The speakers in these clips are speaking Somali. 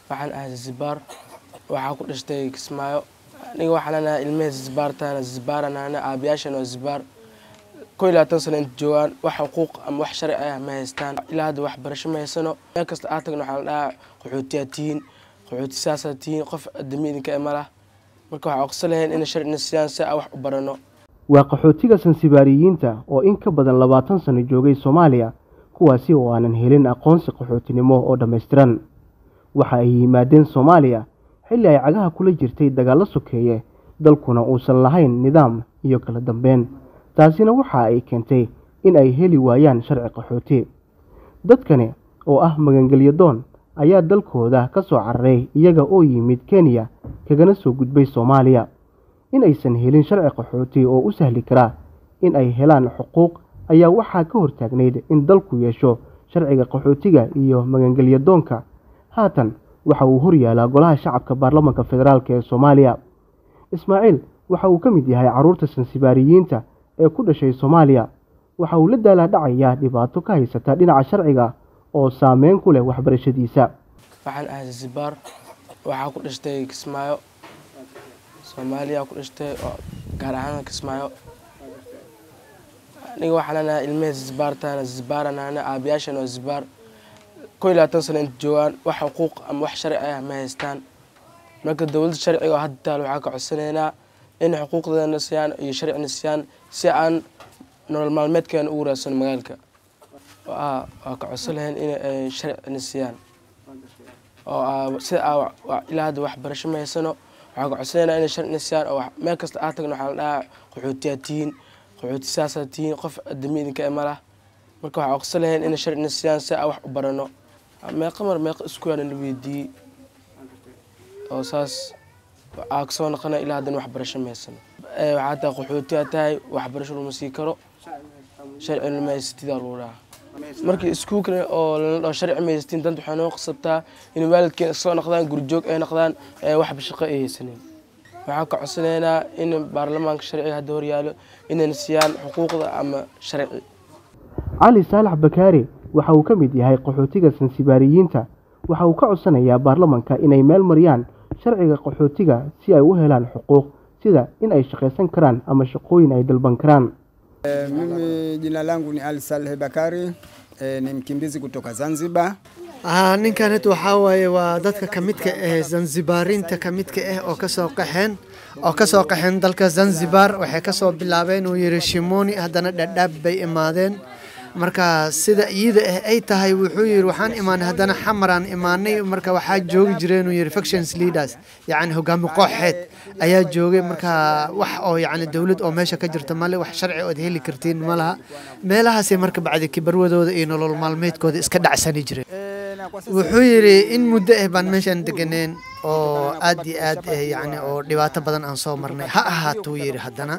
waxaan ahay Zanzibar waxaa ku dhashtay Kismaayo aniga waxaan ahay ilmaha Zanzibartana Zanzibarana aabayaashana waa Zanzibar kow iyo labaatan sano inta joogaan wax xuquuq ama wax sharci ah ma haystaan ilaa hadda waxbarasho ma haysano meel kasta aad tagno waxaa la dhahaa qaxootiyaa tihiin qaxooti saasaa tihiin qof adami idinka ima lah marka waxaa oqso lahayn in sharcina siiyaan si aan wax u barano waa qaxootiga sansibaariyiinta oo in ka badan labaatan sano joogay soomaaliya kuwaasi oo aanan helin aqoonsi qaxootinimo oo dhammaystiran waxa ay yimaadeen soomaaliya xilli ay cagaha kula jirtay dagaallo sokeeye dalkuna uusan lahayn nidaam iyo kala dambeyn taasina waxa ay keentay in ay heli waayaan sharci qaxooti dadkani oo ah magangelyo doon ayaa dalkooda ka soo cararay iyaga oo yimid kenya kagana soo gudbay soomaaliya in aysan helin sharci qaxooti oo u sahli karaa in ay helaan xuquuq ayaa waxaa ka hortaagnayd in dalku yeesho sharciga qaxootiga iyo magangelyo doonka haatan waxa uu horyaalaa golaha shacabka baarlamaanka federaalk ee soomaaliya ismaaciil waxa uu ka mid yahay carruurta sansibaariyiinta ee ku dhashay soomaaliya waxa uu la daalaa dhacayaa dhibaato ka haysata dhinaca sharciga oo saameyn ku leh waxbarashadiisa waxaan ahay Zanzibar waxaa ku dhashtay Kismaayo Soomaaliya ku dhashtay gaar ahaan Kismaayo aniga waxaan ahay ilmaha Zanzibartana Zanzibarana aabayaashana waa Zanzibar kow iyo labaatan sano inta joogaan wax xuquuq ama wax sharci ah ma haystaan marka dowladda sharciga oo hadda taal waxaa ka codsanaynaa in xuquuqdeena siiyaan iyo sharcina siiyaan si aan nolol maalmeedkeena ugu raadsano magaalka waa ka codsan lahayn in ay sharcina siiyaan oo sida ilaa hadda waxbarasho ma haysano waxaa ka codsanaynaa inay sharcina siiyaan oo meel kasta aad tagno waxaa la dhahaa qaxootiyaa tihiin qaxooti saasaa tihiin qof adami idinka ima lah marka waxaa oqso lahayn inay sharcina siiyaan si aan wax u barano meeqa mar meeqa isku yaana la weydiiyey oo saas aa kasoo noqona ilaa haddana waxbarasho ma haysano waxaa tahay qaxootiyaa tahay waxbarasho lama sii karo sharcina ma haysatidaa lagu dhahaa markii iskuulka oo lala dhaho sharci ma haysatiin danta waxay noo qasabtaa in waalidkeen soo noqdaan gurjoog ay noqdaan waxba shaqo ay haysanin waxaa ka codsanaynaa in baarlamaanka sharciga hadda horyaalo inayna siiyaan xuquuqda ama sharci cali saalax bakaari waxa uu ka mid yahay qaxootiga sansibaariyiinta waxa uu ka codsanayaa baarlamanka inay meel mariyaan sharciga qaxootiga si ay u helaan xuquuq sida in ay shaqaysan karaan ama shaqooyin ay dalban karaan E, mimi jina langu ni Ali Saleh Bakari e, ni mkimbizi kutoka Zanzibar. Ah, ninkanet waxaa waaye waa dadka ka midka ah zanzibaarinta ka midka ah oo kasoo qaxeen oo kasoo qaxeen dalka Zanzibar waxay kasoo bilaabeen uu yiri Shimoni haddana dhadhaab bay imaadeen marka sida iyada ah ay tahay wuxuu yiri waxaan imaanay haddana xamaraan imaanay marka waxaa joogi jireen uu yiri factions leaders yacni hogaami kooxeed ayaa joogay marka wax oo yacni dowlad oo meesha ka jirta male wax sharci ood heli kartiin ma laha meelahaasay marka bacdi kibarwadooda iyo nolol maalmeedkooda iska dhacsani jireen wuxuu yidhi in muddo ah baan meeshaan deganeen oo aad iyo aad eh, yacni oo dhibaato badan aan soo marnay ha ahaatuu yidhi haddana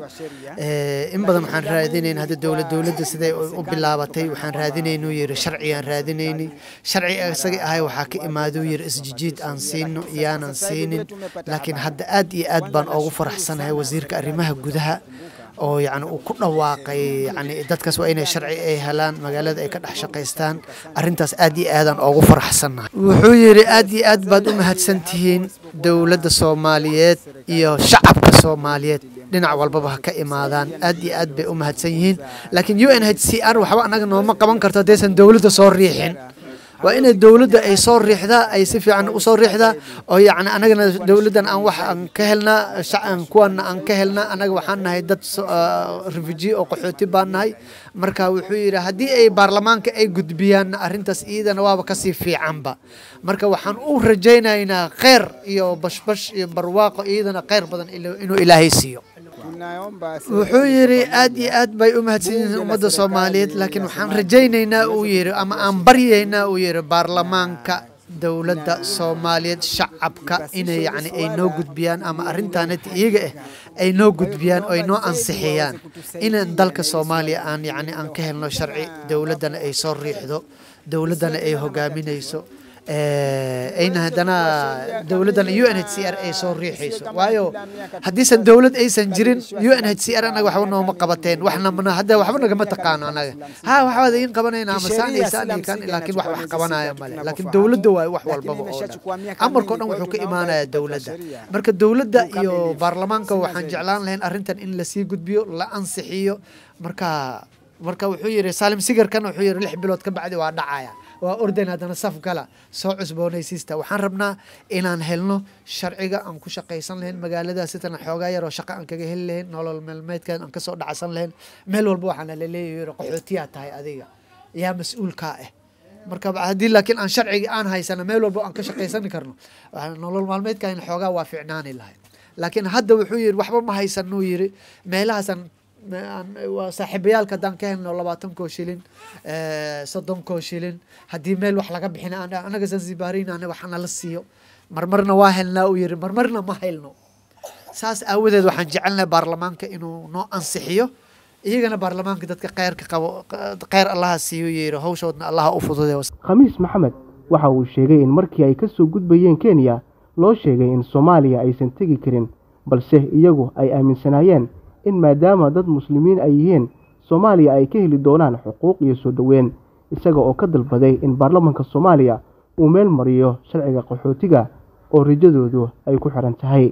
Eh, in badan waxaan raadinayn hadda dowlad dowladda siday u u bilaabatay waxaan raadinaynuu yidhi sharcigaan raadinaynay sharci isaga ahay waxaa ka imaaduu yidhi isjijiid aan siino iyaanan siinin laakiin hadda aad iyo aad baan ugu faraxsanahay wasiirka arrimaha gudaha oo yacni uu ku dhawaaqay yacni dadkaas waa inay sharci ay helaan magaalada ay ka dhex shaqaystaan arrintaas aad iyo aadaan ugu faraxsannahay wuxuu yidhi aad iyo aad baad u mahadsan tihiin dowladda soomaaliyeed iyo shacabka soomaaliyeed dhinac walbaba ha ka imaadaan aad iyo aad bay u mahadsan yihiin laakiin u n h c r waxba annaga nooma qaban karto haddaysan dowladda soo riixin waa inay dowladda ay soo riixdaa ay si fiican u soo riixdaa oo yacni annagana dowladdan aan wax aan ka helnaa shacan kuwana aan ka helnaa annaga waxaan nahay dad so- ah, refugee oo qaxooti baan nahay marka wuxuu yidhi haddii ay baarlamaanka ay gudbiyaan arrintaas iyadana waaba kasii fiicanba marka waxaan u rajaynaynaa kheyr iyo bashbash iyo barwaaqo iyadana kheyr badan ilo- inuu ilaahay siiyo Tunaomba wuxuu yidhi aad iyo aad bay u mahadsan yihiin ummadda soomaaliyeed laakiin waxaan rajaynaynaa uu yidhi ama aan baryaynaa uu yidhi baarlamaanka dowladda soomaaliyeed shacabka inay yacni ay noo gudbiyaan ama arrintaanati iyaga ah ay noo gudbiyaan oo ay noo ansixiyaan inaan dalka soomaaliya aan yacni aan ka helno sharci dowladdana ay soo riixdo dowladdana ay hogaaminayso ayna haddana dowladdan u n h c r ay soo riixayso waayo haddiisan dowlad aysan jirin u n h c r anaga waxba nooma qabateen waxna mana hadda waxba nagama taqaano anaga ha waxbaad iin qabanayna ama saanaysaan kan laakiin wax wax qabanaya male laakiin dowladda waayo wax walbaba oo dhan amarkao dhan wuxuu ka imaanaya dowladda marka dowladda iyo baarlamaanka waxaan jeclaan lahayn arrintan in lasii gudbiyo la ansixiyo marka marka wuxuu yidhi saalim sigarkan wuxuu yidhi lix bilood ka bacdi waa dhacaya waa ordan haddana saf gala soo cusboonaysiista waxaan rabnaa inaan helno sharciga aan ku shaqaysan lahayn magaaladaas sitana xoogaa yaroo shaqo aan kaga heli lahayn nolol meelmeedkan aan kasoo dhacsan lahayn meel walba waxaana laleeyahay qaxootiyaa tahay adiga yaa mas-uulkaa ah marka haddii laakiin aan sharciga aan haysana meel walba aan ka shaqaysani karno nolol maalmeedkan xoogaa waa ficnaani lahay laakiin hadda wuxuu yidhi waxba ma haysanuu yidhi meelahaasaan waa saaxiibayaalka haddaan ka helno labaatan koo shilin soddon koo shilin haddii meel wax laga bixin anaga zanzibaariin anaga wax nala siiyo marmarna waa helnaa uu yiri marmarna ma helno saas aawadeed waxaan jecelnahay baarlamaanka inuu noo ansixiyo iyagana baarlamaanka dadka kheyrka qabo kheyr allaha siiyo yiri hawshoodna allaha u fududeeyo khamiis maxamed waxa uu sheegay in markii ay kasoo gudbayeen kenya loo sheegay in soomaaliya aysan tegi karin balse iyagu ay aaminsanaayeen in maadaama dad muslimiin ay yihiin soomaaliya ay ka heli doonaan xuquuq iyo soo dhoweyn isaga oo ka dalbaday in baarlamaanka soomaaliya uu meel mariyo sharciga qaxootiga oo rajadoodu ay ku xiran tahay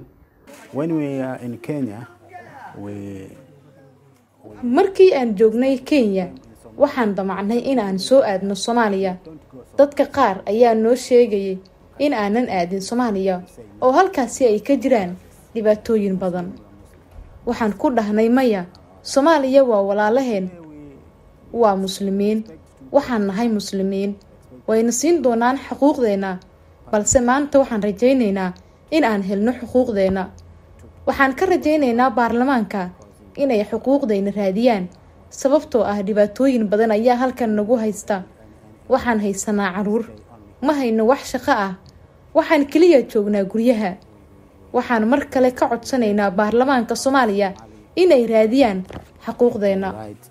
markii aan joognay kenya waxaan damacnay in aan soo aadno soomaaliya dadka qaar ayaa noo sheegayay in aanan aadin soomaaliya oo halkaasi ay ka jiraan dhibaatooyin badan waxaan ku dhahnay maya soomaaliya waa walaalaheen waa muslimiin waxaan nahay muslimiin wayna siin doonaan xuquuqdeenna balse maanta waxaan rajaynaynaa in aan helno xuquuqdeenna waxaan ka rajaynaynaa baarlamaanka inay xuquuqdayna raadiyaan sababtoo ah dhibaatooyin badan ayaa halkan nagu haysta waxaan haysanaa caruur ma hayno wax shaqo ah waxaan keliya joognaa guryaha waxaan mar kale ka codsanaynaa baarlamaanka soomaaliya inay raadiyaan xuquuqdeenna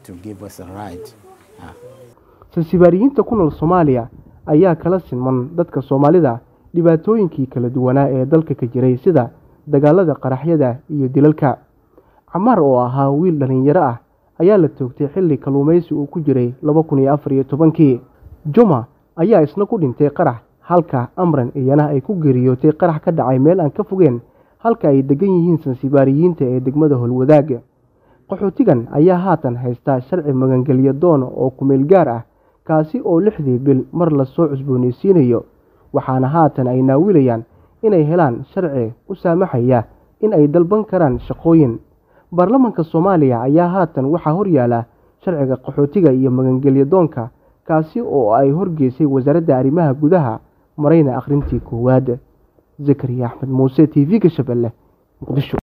sansibaariyiinta ku nool soomaaliya ayaa kala sinman dadka soomaalida dhibaatooyinkii kala duwanaa ee dalka ka jiray sida dagaalada qaraxyada iyo dilalka camaar oo ahaa wiil dhallinyaro ah ayaa la toogtay xilli kalluumaysi uu ku jiray laba kun iyo afar iyo tobankii juma ayaa isna ku dhintay qarax halka amran iyana ay ku geeriyootay qarax ka dhacay meel aan ka fogeen halka ay degan yihiin sansibaariyiinta ee degmada holwadaag qaxootigan ayaa haatan haystaa sharci magangelyo doon oo kumeel gaar ah kaasi oo lixdii bil mar lasoo cusboonaysiinayo waxaana haatan ay naawilayaan inay helaan sharci u saamaxaya in ay dalban karaan shaqooyin baarlamaanka soomaaliya ayaa haatan waxaa horyaala sharciga qaxootiga iyo magangelyo doonka kaasi oo ay horgeysay wasaaradda arrimaha gudaha marayna akhrintii koowaad zakariya axmed muuse t v-ga shabeelle muqdisho